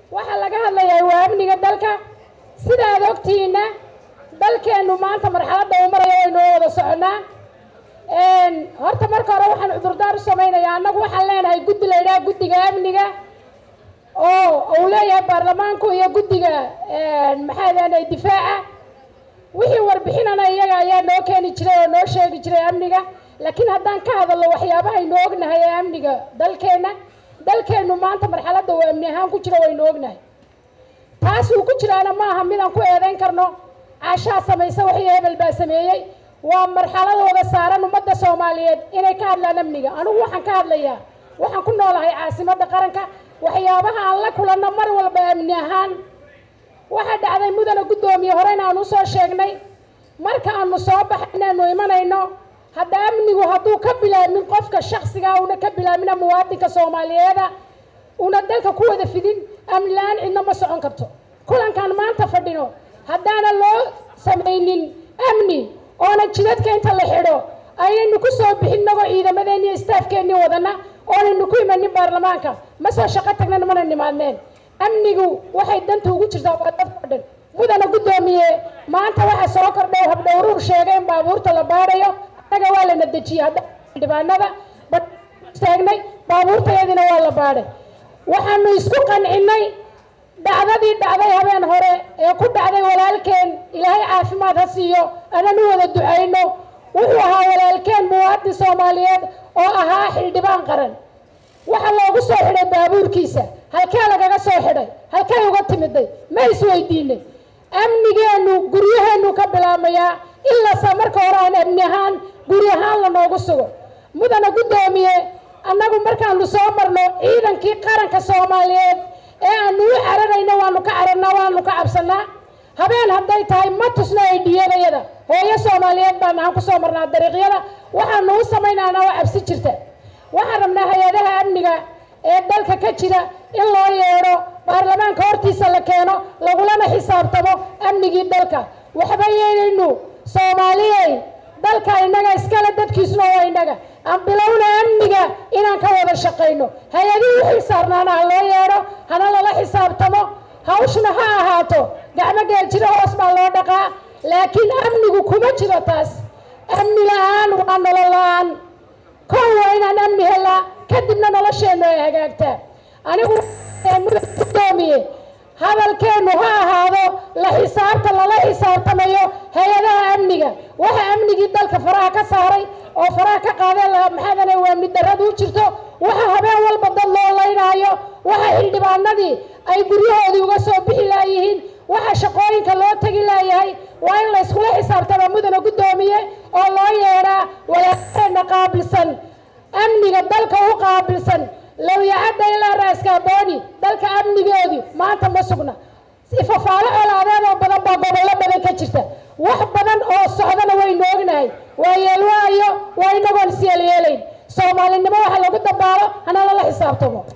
waxaa laga hadlayaa waa amniga dalka sidaad ogtihiinna dalkeennu maanta marxaladda uu marayo waynoo wada soconnaa horta marka hore waxaan cudurdaar u samaynayaa annagu waxaan leenahay guddi la yidhaha guddiga amniga oo uu leeyahay baarlamaanku iyo guddiga maxaa leenahay difaaca wixii warbixinana iyaga ayaa noo keeni jiray oo noo sheegi jiray amniga laakiin haddaan ka hadalno waxyaabaha aynu ognahay ee amniga dalkeenna dalkeennu maanta marxaladda uu amni ahaan ku jiro waynu ognahay taas uu ku jiraana maaha midaan ku eedayn karno caashaa samaysa wixii hebel baa sameeyey waa marxaladooda saaran ummadda soomaaliyeed inay ka hadlaan amniga anigu waxaan ka hadlayaa waxaan ku noolahay caasimadda qaranka waxyaabaha aan la kulanno mar walba amni ahaan waxaa dhacday mudana guddoomiye horeyna aan usoo sheegnay marka aanu soo baxayna aanu imanayno hadda amnigu hadduu ka bilaamin qofka shaksigaa una ka bilaamina muwaadinka soomaaliyeeda una dalka ku wada fidin amni la-aan cidna ma socon karto kulankaan maanta fadhino haddaana loo samaynin amni oona jidadka inta la xidho aynaynu ku soo bixin nagoo ciidamadeenni iyo istaafkeennii wadana oonaynu ku imanin baarlamaanka ma soo shaqo tagnan mana nimaadneen amnigu waxay danta ugu jirtaa waa dadka dhan mudana guddoomiye maanta waxa soo kordhay habdhowruur sheegay in baabuurta la baadhayo annaga waa lana dejiyey hadda xildhibaanada taagnay baabuurtayadina waa la baadhay waxaanu isku qancinnay dhacdadii dhacday habeen hore ee ku dhacday walaalkeen ilaahay caafimaad ha siiyo anan u wada ducayno wuxuu ahaa walaalkeen muwaadin soomaaliyeed oo ahaa xildhibaan qaran waxaa loogu soo xidhay baabuurkiisa halkee lagaga soo xidhay halkay uga timiday ma isweydiinay amnigeennu guryaheennu ka bilaabmayaa ilasa marka hore aan amni ahaan guri ahaan lanoogu sugo mudana guddoomiye annagu markaanu soo marno ciidankii qaranka soomaaliyeed ee aanu u cararayna waanu ka cararnaa waanu ka cabsanaa habeen hadday tahay ma tusno aydhiyadayada hooyo soomaaliyeed baan ahaan kusoo marnaa dariiqyada waxaanu u samaynaana oo cabsi jirta waxaan rabnaa hay-adaha amniga ee dalka ka jira in loo yeedho baarlamaanka hortiisa la keeno lagulana xisaabtamo amnigii dalka waxba yeelaynu soomaaliyey dalka innaga iskale dadkiisuna waa innaga aan bilowna amniga inaan ka wada shaqayno hay-adihii u xil saarnaana ha loo yeedho hana lala xisaabtamo hawshna ha ahaato gacmo geel jiro hoos baa loo dhaqaa laakiin amnigu kuma jiro taas amni la-aan waa nolol la-aan kow waa inaan amni helaa kadibna nolosheennu ay hagaagtaa anigu gudoomiye hadalkeennu ha ahaado la xisaabta lala xisaabtamayo hay-adaha amniga waxa amnigii dalka faraha ka saaray oo faraha ka qaadeen lahaa maxaadana waa amni darradu u jirto waxa habeen walba dad loo laynaayo waxa xildhibaanadii ay guryahoodii uga soo bixi laayihiin waxa shaqooyinka loo tegi laayahay waa in la yskula xisaabtama mudana guddoomiye oo loo yeedhaa walaalkeena qaabilsan amniga dalka u qaabilsan lowyacadda ilaa raaskaabooni dalka amnigoodii maanta ma sugna ifafaalo colaadeed oo badan baa gobollo badan ka jirta wax badan oo socdana waynu ognahay waa yeelwaayo waa inagoon isyeelyeelayn soomaalinimo waxa lagu dabaalo hana lala xisaabtamo